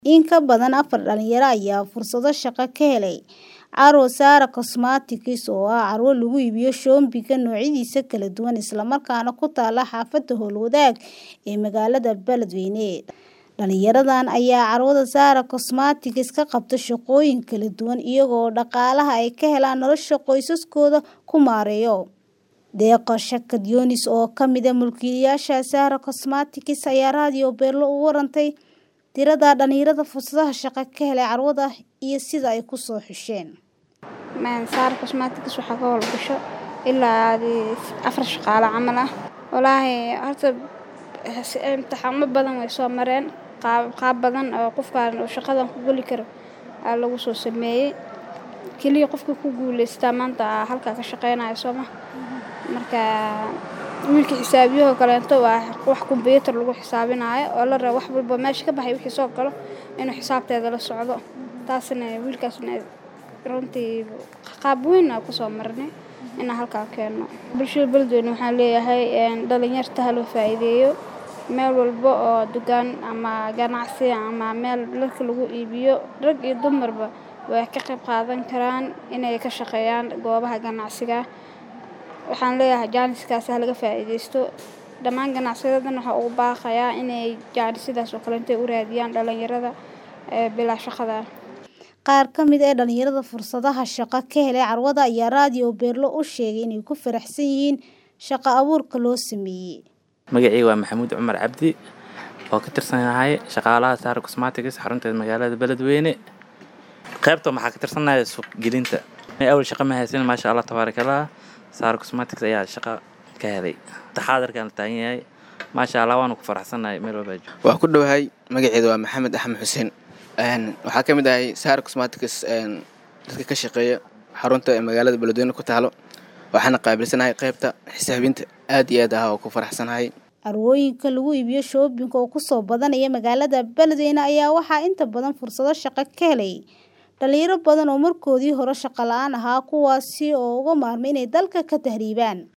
In ka badan afar dhalinyaro ayaa fursado shaqo ka helay Carwo Sara Cosmetics oo ah carwo lagu iibiyo shoobinka noocyadiisa kala duwan isla markaana ku taala xaafadda Howlwadaag ee magaalada Beledweyne. Dhalinyaradan ayaa carwada Sara Cosmetics ka qabta shaqooyin kala duwan iyaga oo dhaqaalaha ay ka helaan nolosha qoysaskooda ku maareeyo. Deeqo Shakad Yunis oo ka mid ah mulkiilayaasha Sara Cosmetics ayaa Radio Beelo uga warantay tirada dhalinyarada fursadaha shaqo ka helay carwada iyo sida ay ku soo xusheen. Sara Cosmetics waxaa ka howlgasho ilaa afar shaqaale camal ah. Walaahi horta imtixaamo badan way soo mareen qaab qaab badan oo qofkaan uu shaqadan ku geli karo aa lagu soo sameeyay. Kaliya qofka ku guuleystaa maanta halkaa ka shaqeynayo sooma. Marka wiilka xisaabiyaha kaleeto waa wax kombiyuutar lagu xisaabinayo oo la rabo wax walbo meesha ka baxay wixii soo galo inuu xisaabteeda la socdo. Taasna wiilkaasna runtii qaab weyn aan ku soo marnay inaan halkaa keeno. Bulshada Beledweyne waxaan leeyahay dhalinyarta ha loo faa'iideeyo meel walba oo dukaan ama ganacsi ama meel dharka lagu iibiyo rag iyo dumarba way ka qayb qaadan karaan inay ka shaqeeyaan goobaha ganacsiga. Waxaan leeyahay jaaniskaas ha laga faa'iideysto. Dhammaan ganacsiyadan waxaa ugu baaqayaa inay jaanisidaas oo kaleeto u raadiyaan dhalinyarada bilaa shaqada. Qaar ka mid ah dhalinyarada fursadaha shaqo ka helay carwada ayaa Radio Beelo u sheegay inay ku faraxsan yihiin shaqo abuurka loo sameeyay. Magacayga waa Maxamuud Cumar Cabdi oo ka tirsanahay shaqaalaha Sara Cosmetics xarunteeda magaalada Beledweyne. Qaybta maxaa ka tirsanahay suuq gelinta. Awal shaqo ma haysan maasha Allah tabaarakallah. Sara Cosmetics ayaa shaqo ka helay. Taxaadarkan la taagan yahay. Maasha Allah waan ku faraxsanahay meel walba joogo. Waa ku dhowahay magaceedu waa Maxamed Axmed Xuseen. Een waxaa ka mid ahay Sara Cosmetics een dadka ka shaqeeya xarunta ee magaalada Beledweyne ku taalo. Waxaana qaabilsanahay qaybta xisaabinta aad iyo aad ah oo ku faraxsanahay. Carwooyinka lagu iibiyo shoobinka oo ku soo badanaya magaalada Beledweyne ayaa waxaa inta badan fursado shaqo ka helay dhalinyaro badan oo markoodii hore shaqo la'aan ahaa kuwaasi oo uga maarmay inay dalka ka tahriibaan.